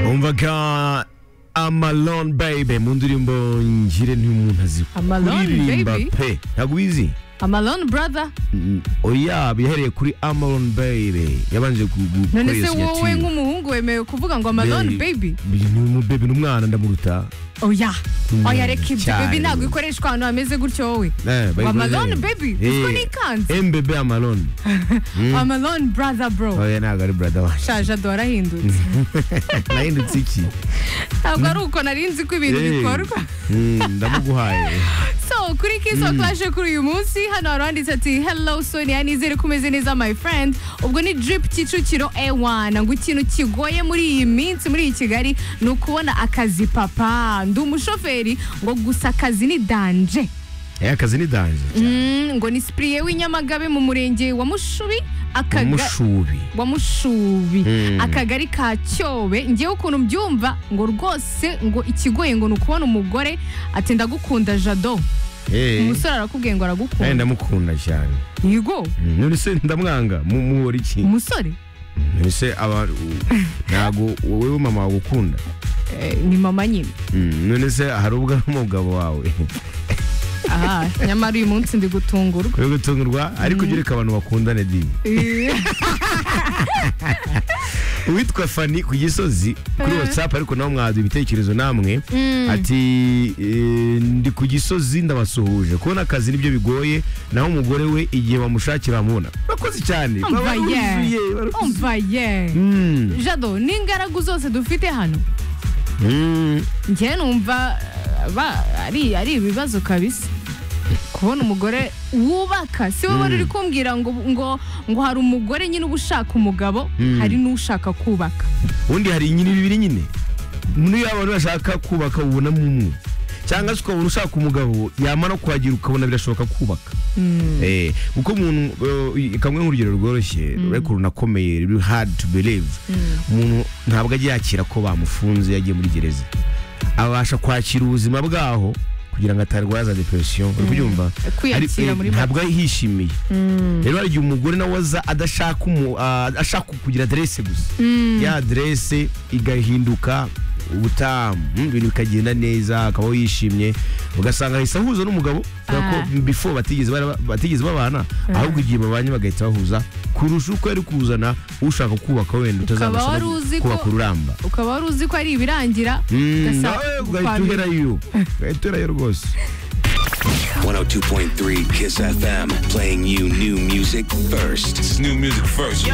wumvaga amalone baby mu ndirimbo ngire n'umuntu azi Amalone kuririmba Baby? pe ntabwo ubizi amalone brother Mm, oya yahereye kuri amalone baby yabanje none gukorera se wowe nk'umuhungu wemewe kuvuga ngo amalone baby baby ni umwana ndamuruta oya oya reka ibyo cyane. baby ntabwo ikoreshwa ahantu hameze gutyo wowe Eh, bayikoze- Amalone baby, uziko Eh, nikanze. mbebe amalone amalone brother bro oya ntabwo ari brother wanjye shaje adora ahindutse nahindutse iki ntabwo ari uko nari nzi ko ibintu Eh, bikorwa mm, ndamuguhaye so kuri kiso clash kuri uyu munsi hano hari uwanditse ati hello sonia nizere ko umeze neza my friend ubwo ni drip kicukiro ewana ngo ikintu kigoye muri iyi minsi muri iyi kigali ni ukubona akazi papa ndi umushoferi ngo gusa akazi ni danje Eh, akazi ni danje Mm, ngo ni sipiriye w'inyamagabe mu murenge wa mushubi akaga umushubi wa mushubi Mm. akagari ka cyobe ngewe ukuntu mbyumva ngo rwose ngo ikigoye ngo ni ukubona umugore ati ndagukunda jado Eh, umusore arakubwiye ngo nanjye aragukunda ndamukunda cyane yego Mm, none se ndamwanga mu- muhora iki umusore none se aba ntabwo wowe mama wagukunda Eh, ni mama nyine Mm, none se hari ubwo ari umugabo wawe aha nyamara uyu munsi ndi gutungurwa uri gutungurwa ariko ujye ureka abantu bakundane di Eh, uwitwa fani ku gisozi kuri watsapu ariko nawe mwaduha ibitekerezo namwe Mm. ati eh, ndi ku gisozi ndabasuhuje kubona akazi nibyo bigoye naho umugore we igihe bamushakira bamubona urakoze cyane umva ye baruzuye, baruzuye. umva ye Mm, jado n'ingaragu zose dufite hano mm. njyewe numva eh, ba- ari ari ibibazo kabisa kubona umugore wubaka si wowe wari uri kumbwira ngo ngo ngo hari umugore nyine uba ushaka umugabo hari n'ushaka kubaka ubundi hari nyine bibiri nyine niyo abantu bashaka kubaka ubonamo umwe cyangwa se ukabona ushaka umugabo yamara kuhagira ukabona birashoboka kubaka Eh, kuko umuntu eh, kamwe nk'urugero rworoshye ariko runakomeye ruri hard to believe umuntu ntabwo ajya yakira ko bamufunze yagiye muri gereza abasha kwakira ubuzima bwaho kugira ngo atarwaza depression uri kubyumva Kwiyakira Ari- muri eh, ntabwo yishimiye rero hari igihe umugore nawe aza adashaka umu- ah, ashaka kugira aderese gusa ya aderese igahinduka ubutamu mm, ibintu bikagenda neza akabaho yishimye ugasanga ahise ahuza n'umugabo kubera ko Ah. before batigeze bara- batigeze babana ahubwo igihe babanye bagahita bahuza kurusha uko yari kuzana ushaka kubaka wenda Ukaba utazabasha wari no uzi ko- kubaka ururamba ukaba wari uzi ko ari ibirangira Mm, ugasa- nawe ugahita kwabira. ugerayo ugahita ugerayo rwose 102.3 Kiss FM, playing you new music first. It's new music first.